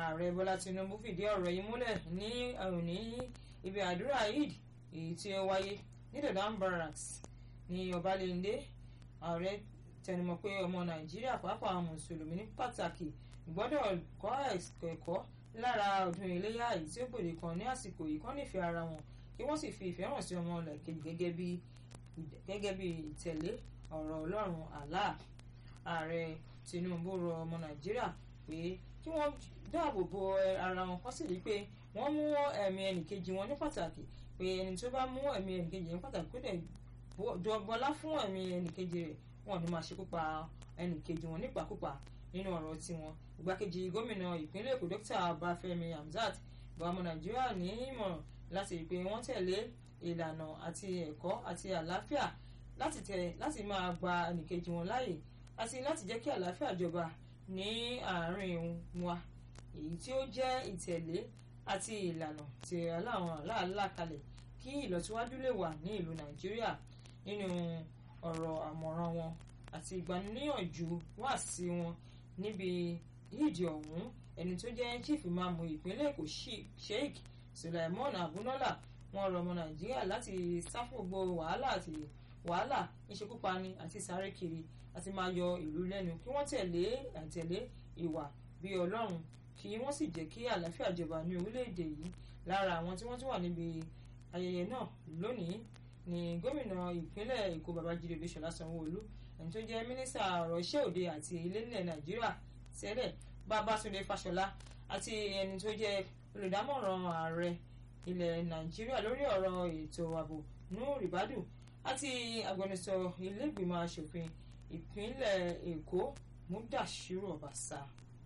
ààrẹ bọ́lá tinubu fìdí ọ̀rọ̀ yìí múlẹ̀ ní òní ibi àdúrà eid èyí tí ó wáyé ní dodan barracks ní ọbalẹ́ndé ààrẹ tẹnumọ́ pé ọmọ nàìjíríà pàápàá mùsùlùmí ní pàtàkì gbọ́dọ̀ kọ́ ẹ̀kọ́ lára ọdún iléyà èyí tí ó gbòde kan ní àsìkò yìí kán nífẹ̀ẹ́ ara wọn kí wọ́n sì fi ìfẹ́ hàn sí ọmọ làkejì gẹ́gẹ́ bí gẹ́gẹ́ bí ìtẹ̀lé ọ̀rọ̀ ọlọ́run Allah ààrẹ tinubu rọ ọmọ nàìjíríà pé kí wọ́n dáàbò bo ara wọn kó sì rí pé wọ́n mú ẹ̀mí ẹnìkejì wọn ní pàtàkì pé ẹni tó bá mú ẹ̀mí ẹnìkejì ní pàtàkì kó dẹ̀ bọlá fún ẹ̀mí ẹnìkejì rẹ̀ wọn ni máa ṣekú pa ẹnìkejì wọn nípakúpa nínú ọ̀rọ̀ tiwọn ìgbákejì gómìnà ìpínlẹ̀ èkó dókítà ọbáfẹ́mi hamzat gba ọmọ nàìjíríà ní ìmọ̀ràn láti rí i pé wọ́n tẹ̀lé ìlànà àti ẹ̀kọ́ àti àlàáfíà láti tẹ̀ láti máa gba ẹnìkejì wọn láàyè àti láti jẹ́ kí àlàáfíà jọba ní àárín wa èyí tí ó jẹ́ ìtẹ̀lé àti ìlànà tí aláwọn aláàlá kalẹ̀ kí ìlọsíwájú lè wà ní ìlú nàìjíríà nínú ọ̀rọ̀ àmọ̀ràn wọn àti ìgbaniníyànjú wá sí wọn níbi yídì ọ̀hún ẹni tó jẹ́ chief imamu ìpínlẹ̀ èkó sheikh sulaimon abunola wọ́n rọ ọmọ nàìjíríà láti sá fún gbogbo wàhálà àti wàhálà ìṣekúpani àti sáré kiri àti máa yọ ìlú lẹ́nu kí wọ́n tẹ̀lé àtẹ̀lé ìwà bíi ọlọ́run kí wọ́n sì jẹ́ kí àlàáfíà jọba ní orílẹ̀-èdè yìí lára àwọn tí wọ́n tún wà níbi ayẹyẹ náà lónìí ní gómìnà ìpínlẹ̀ èkó babájídé olúṣọlá sanwó-olú ẹni tó jẹ́ mínísítà ọ̀rọ̀ iṣẹ́ òde àti ilé nílẹ̀ nàìjíríà tẹ́lẹ̀ babátúndé fáṣọlá àti ẹni tó jẹ́ olùdámọ̀ràn ààrẹ ilẹ̀ nàìjíríà lórí ọ̀rọ̀ ètò ààbò nuhu ribadu àti agbẹnusọ ilégbìmọ̀ asòfin ìpínlẹ̀ èkó mudashiru ọbaṣà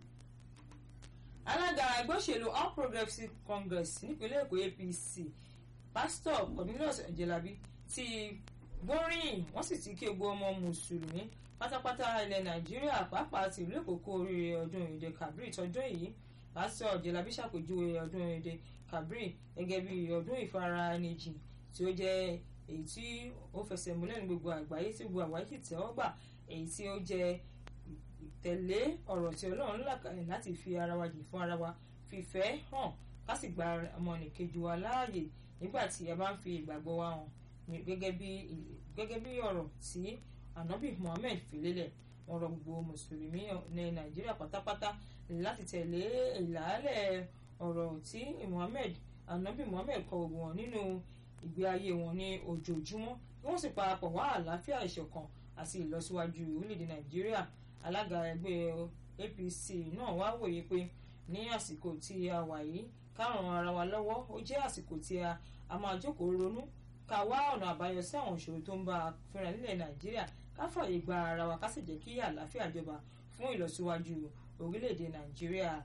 alága ẹgbẹ́ òṣèlú all progressives congress nípínlẹ̀ èkó apc pásítọ̀ cornelius ojelabi ti gbóríyìn wọ́n sì ti kí gbogbo ọmọ mùsùlùmí pátápátá ilẹ̀ nàìjíríà pàápàá ti ìlú èkó kú oríire ọdún èdè kabiri tọdún yìí pásítọ̀ ojelabi ṣàpèjúwe ọdún èdè kabiri gẹ́gẹ́ bí ọdún ìfaraẹnijìn tí ó jẹ́ èyí tí ó fẹsẹ̀ múlẹ̀ ní gbogbo àgbáyé tí gbogbo àgbáyé sì tẹ́wọ́ gbà èyí tí ó jẹ́ ìtẹ̀lé ọ̀rọ̀ tí ọlọ́run là kalẹ̀ láti fi ara wa jìn fún ara wa fìfẹ́ hàn ká sì gba ọmọnìkejì wa láàyè nígbà tí a bá ń fi ìgbàgbọ́ wa hàn gẹ́gẹ́ bí gẹ́gẹ́ bí ọ̀rọ̀ tí anabi muhammed fi lélẹ̀ wọ́n rọ gbogbo mùsùlùmí ní nàìjíríà pátápátá láti tẹ̀lé ìlàálẹ̀ ọ̀rọ̀ tí muhammed anabi muhammed kọ gbogbo wọn nínú ìgbé ayé wọn ní ojoojúmọ́ kí wọ́n sì parapọ̀ wá àlàáfíà ìṣọ̀kan àti ìlọsíwájú orílẹ̀-èdè nàìjíríà alága ẹgbẹ́ apc náà wá wòye pé ní àsìkò tí a wà yìí ká ràn ara wa lọ́wọ́ ó jẹ́ àsìkò tí a a máa jókòó ronú ká wá ọ̀nà àbáyọ sí àwọn ìṣòro tó ń bá a fínra nílẹ̀ nàìjíríà ká fààyè gba ara wa ká sì jẹ́ kí àlàáfíà jọba fún ìlọsíwájú orílẹ̀-èdè nàìjíríà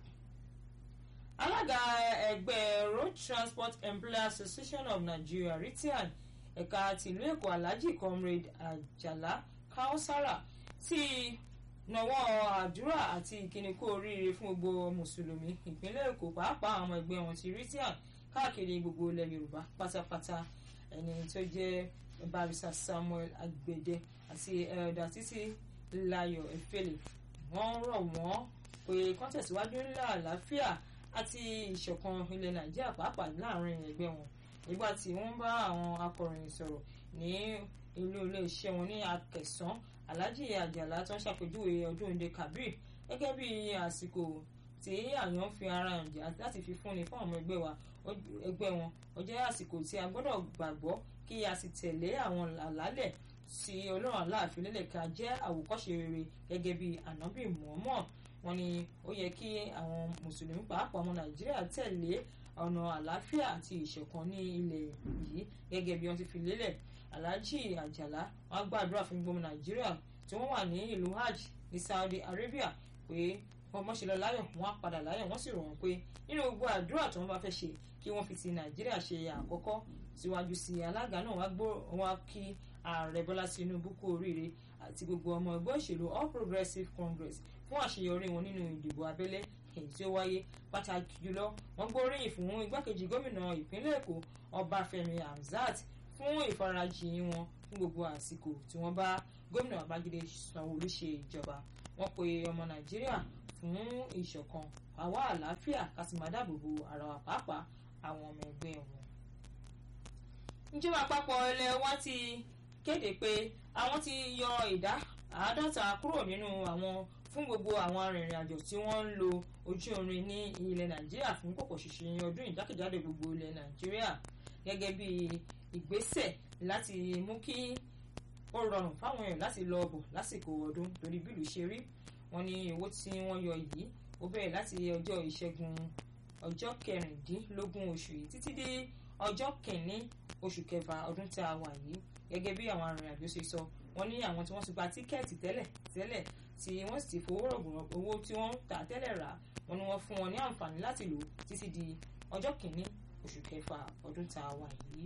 alága ẹgbẹ́ road transport employers association of nigeria ritian ẹ̀ka tìlú èkó alhaji comrade ajala kausara ti nawọ́ àdúrà àti ìkíni kú oríire fún gbogbo mùsùlùmí ìpínlẹ̀ èkó pàápàá àwọn ẹgbẹ́ wọn ti ritian káàkiri gbogbo ilẹ̀ yorùbá pátápátá ẹni tó jẹ́ barisa samuel agbede àti elda títí láyọ̀ efele wọ́n rọ̀ wọ́n pé kán tẹ̀síwájú ńlá àlàáfíà àti ìṣọ̀kan ilẹ̀ nàìjíríà pàápàá láàrin ẹgbẹ́ wọn nígbà tí wọ́n bá àwọn akọ̀ròyìn sọ̀rọ̀ ní ilé iléeṣẹ́ wọn ní akẹsàn alhaji àjàlá tó ń ṣàpèjúwe ọdún òde kabir gẹ́gẹ́ bí àsìkò tí àyàn fi ara hàn jẹ́ láti fi fúnni fún àwọn ẹgbẹ́ wa ẹgbẹ́ wọn ó jẹ́ àsìkò tí a gbọ́dọ̀ gbàgbọ́ kí a sì tẹ̀lé àwọn àlálẹ̀ tí ọlọ́run aláàfin lélẹ̀ ká jẹ́ àwòkọ́ṣe rere gẹ́gẹ́ bí ànábì muhammad wọ́n ní ó yẹ kí àwọn mùsùlùmí pàápàá ọmọ nàìjíríà tẹ̀lé ọ̀nà àlàáfíà àti ìṣọ̀kan ní ilẹ̀ yìí gẹ́gẹ́ bí wọ́n ti fi lélẹ̀ alhaji àjàlá wọ́n gbàdúrà fún gbogbo nàìjíríà tí wọ́n wà ní ìlú hajj ní saudi arabia pé wọ́n mọ̀ ṣe lọ láyọ̀ wọ́n á padà láyọ̀ wọ́n sì rọ̀ wọ́n pé nínú gbogbo àdúrà tí wọ́n bá fẹ́ ṣe kí wọ́n fi ti nàìjíríà ṣe àkọ́kọ́ síwájú sí alága náà wá gbó wọn kí ààrẹ bọ́lá tinubu kú oríire àti gbogbo ọmọ ẹgbẹ́ òṣèlú all progressives congress fún àṣeyọrí wọn nínú ìdìbò abẹ́lé èyí tí ó wáyé pàtàkì jùlọ wọ́n gbóríyìn fún igbákejì gómìnà ìpínlẹ̀ èkó ọbáfẹ́mi hamzat fún ìfarajìn wọn fún gbogbo àsìkò tí wọ́n bá gómìnà babájídé sanwó-olú ṣe ìjọba wọ́n pe ọmọ nàìjíríà fún ìṣọ̀kan àwa àlàáfíà ká sì máa dáàbò bo ara wa pàápàá àwọn ọmọ ẹgbẹ́ wọn. ìjọba àpapọ̀ ilẹ̀ wa ti kéde pé àwọn ti yọ ìdá àádọ́ta kúrò nínú àwọn fún gbogbo àwọn arìnrìn-àjò tí wọ́n ń lo ojú irin ní ilẹ̀ nàìjíríà fún pọ̀pọ̀ ṣìnṣìn ọdún ìjákèjádò gbogbo ilẹ̀ nàìjíríà gẹ́gẹ́ bí ìgbésẹ̀ láti mú kí ó rọrùn fáwọn èèyàn láti lọ bọ̀ lásìkò ọdún torí bílù ṣe rí wọ́n ní owó tí wọ́n yọ yìí ó bẹ̀rẹ̀ láti ọjọ́ ìṣẹ́gun ọjọ́ kẹrìndínlógún oṣù yìí títí dé ọjọ́ kìíní oṣù kẹfà ọdún tí a wà yìí gẹ́gẹ́ bí àwọn arìnrìn-àjò ṣe sọ wọ́n ní àwọn tí wọ́n ti gba tíkẹ́ẹ̀tì tẹ́lẹ̀ tẹ́lẹ̀ tí wọ́n sì ti fowó rọ̀gùn owó tí wọ́n tà tẹ́lẹ̀ rà wọ́n ní wọ́n fún wọn ní àǹfààní láti lò títí di ọjọ́ kìíní oṣù kẹfà ọdún tá a wà yìí.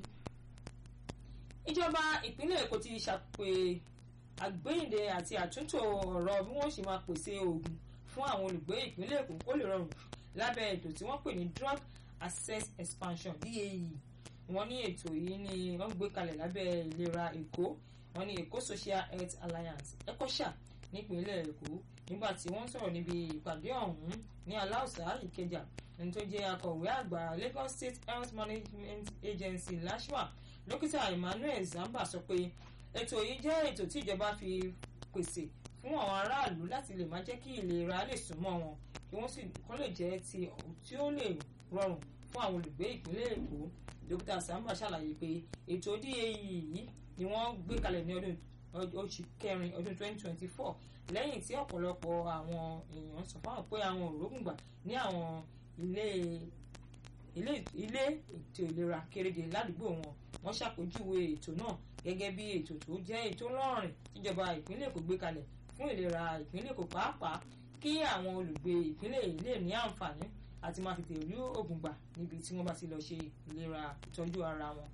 ìjọba ìpínlẹ̀ èkó ti ṣàpè àgbéyìnde àti àtúntò ọ̀rọ̀ bí wọ́n ṣe máa pèsè oògùn fún àwọn olùgbé ìpínlẹ̀ èkó kó lè rọrùn lábẹ́ ètò tí wọ́n pè ní drug access expansion DAE wọ́n ní ètò yìí ni wọ́n gbé kalẹ̀ lábẹ́ ìlera èkó wọ́n ní èkó social health alliance ecosha nípínlẹ̀ èkó nígbà tí wọ́n sọ̀rọ̀ níbi ìpàdé ọ̀hún ní aláùsá ìkẹjà ẹni tó jẹ́ akọ̀wé àgbà lagos state health management agency lashma dókítà emmanuel zamba sọ pé ètò yìí jẹ́ ètò tí ìjọba fi pèsè fún àwọn aráàlú láti lè máa jẹ́ kí ìlera lè súnmọ́ wọn kí wọ́n sì kọ́ lè jẹ́ ti tí ó lè rọrùn fún àwọn olùgbé ìpínlẹ̀ èkó dókítà samba ṣàlàyé pé ètò DAE yìí ni wọ́n gbé kalẹ̀ ní ọdún oṣù kẹrin ọdún 2024 lẹ́yìn tí ọ̀pọ̀lọpọ̀ àwọn èèyàn sọ fáwọn pé àwọn òrógùngbà ní àwọn ilé ilé ilé ètò ìlera kéréje ládùúgbò wọn wọ́n ṣàpèjúwe ètò náà gẹ́gẹ́ bí ètò tó jẹ́ ètò lọ́rìn tíjọba ìpínlẹ̀ èkó gbé kalẹ̀ fún ìlera ìpínlẹ̀ èkó pàápàá kí àwọn olùgbé ìpínlẹ̀ yìí lè ní àǹfààní àti máa tètè rí oògùn gbà níbi tí wọ́n bá ti lọ ṣe ìlera ìtọ́jú ara wọn.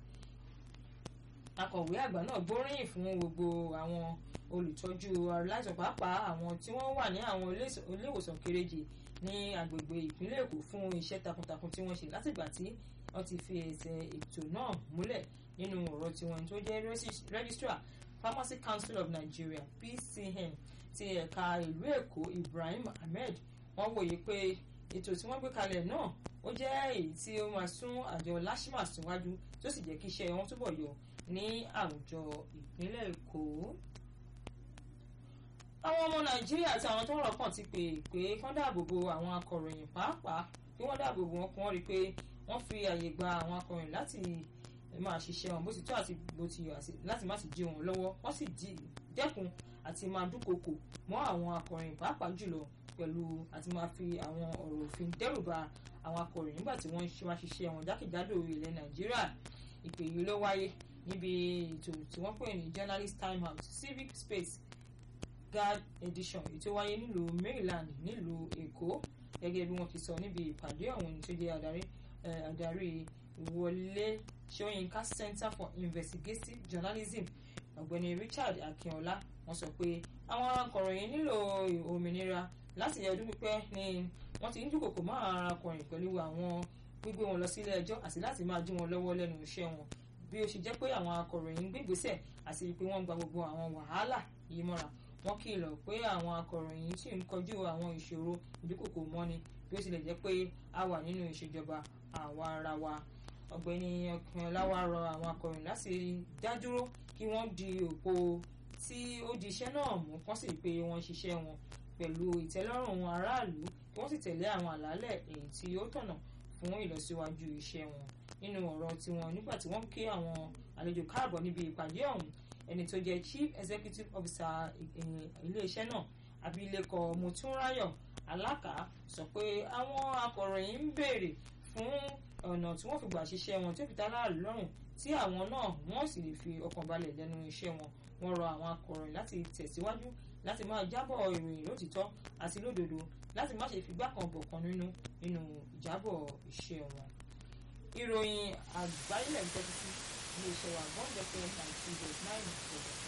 akọ̀wé àgbà náà gbóríyìn fún gbogbo àwọn olùtọ́jú aláìsàn pàápàá àwọn tí wọ́n wà ní àwọn iléèwòsàn kéréje ní agbègbè ìpínlẹ̀ èkó fún iṣẹ́ takuntakun tí wọ́n ṣe látìgbà tí wọ́n ti fi ẹsẹ̀ ètò náà múlẹ̀ nínú ọ̀rọ̀ tiwọn tó jẹ́ registrar pharmacy council of nigeria pcn ti ẹ̀ka ìlú èkó ibrahim ahmed wọ́n wòye pé ètò tí wọ́n gbé kalẹ̀ náà ó jẹ́ èyí tí ó máa sún àjọ lashma síwájú tó sì jẹ́ kí iṣẹ́ wọn túbọ̀ yọ ní àwùjọ ìpínlẹ̀ èkó. àwọn ọmọ nàìjíríà àti àwọn tó ń rọ̀kàn ti pè pé kán dáàbò bo àwọn akọ̀ròyìn pàápàá kí wọ́n dáàbò bo wọn kí wọ́n rí i pé wọ́n fi àyè gba àwọn akọ̀ròyìn láti máa ṣiṣẹ́ wọn bó ti tó àti bó ti yọ láti má sì dí wọn lọ́wọ́ wọ́n sì dẹ́kun àti máa dúnkokò mọ́ àwọn akọ̀ròyìn pàápàá jùlọ pẹ̀lú àti máa fi àwọn ọ̀rọ̀ òfin dẹ́rùba àwọn akọ̀ròyìn nígbà tí wọ́n máa ṣiṣẹ́ wọn jákèjádò ilẹ̀ nàìjíríà ìpè yìí ló wáyé níbi ètò tí wọ́n pè ní journalist time out civic space guard edition èyí tó wáyé nílùú maryland nílùú èkó gẹ́gẹ́ bí wọ́n ti sọ níbi ìpàdé ọ̀hún tó jẹ́ adarí adarí ìwọlé ṣóyínká center for investigative journalism ọ̀gbẹ́ni richard akínọlá wọ́n sọ pé àwọn akọ̀ròyìn nílò òmìnira láti ọdún pípẹ́ ni wọ́n ti ń dúnkòkò mọ́ àwọn arákùnrin pẹ̀lú àwọn gbígbé wọn lọ sílé ẹjọ́ àti láti máa dí wọn lọ́wọ́ lẹ́nu iṣẹ́ wọn bí ó ṣe jẹ́ pé àwọn akọ̀ròyìn ń gbégbésẹ̀ àti pé wọ́n gba gbogbo àwọn wàhálà yìí mọ́ra wọ́n kìlọ̀ pé àwọn akọ̀ròyìn sì ń kojú àwọn ìṣòro ìdúnkòkò mọ́ni bí ó tilẹ̀ jẹ́ pé a wà nínú ìṣèjọba àwa ara wa ọ̀gbẹ́ni ọkùnrinláwa rọ àwọn akọ̀ròyìn láti dádúró kí wọ́n di òpó tí ó di iṣẹ́ náà mú kán sì pé wọ́n ṣiṣẹ́ wọn pẹ̀lú ìtẹ́lọ́rùn aráàlú kí wọ́n sì tẹ̀lé àwọn àlàálẹ̀ èyí tí ó tọ̀nà fún ìlọsíwájú iṣẹ́ wọn nínú ọ̀rọ̀ tiwọn nígbà tí wọ́n kí àwọn àlejò káàbọ̀ níbi ìpàdé ọ̀hún ẹni tó jẹ́ chief executive officer iléeṣẹ́ náà abilékọ motúnráyọ̀ alákà sọ pé àwọn akọ̀ròyìn ń béèrè fún ọ̀nà tí wọ́n fi gbà ṣiṣẹ́ wọn tí ó fi tálá lọ́rùn tí àwọn náà wọ́n sì lè fi ọkàn balẹ̀ lẹ́nu iṣẹ́ wọn wọ́n rọ àwọn akọ̀ròyìn láti tẹ̀síwájú láti máa jábọ̀ ìròyìn lótìtọ́ àti lódodo láti má ṣe figbá kan bọ̀ kan nínú nínú ìjábọ̀ iṣẹ́ wọn. ìròyìn àgbáyé lẹ́yìn tẹ́tí sí iléeṣẹ́ wa one hundred and two point nine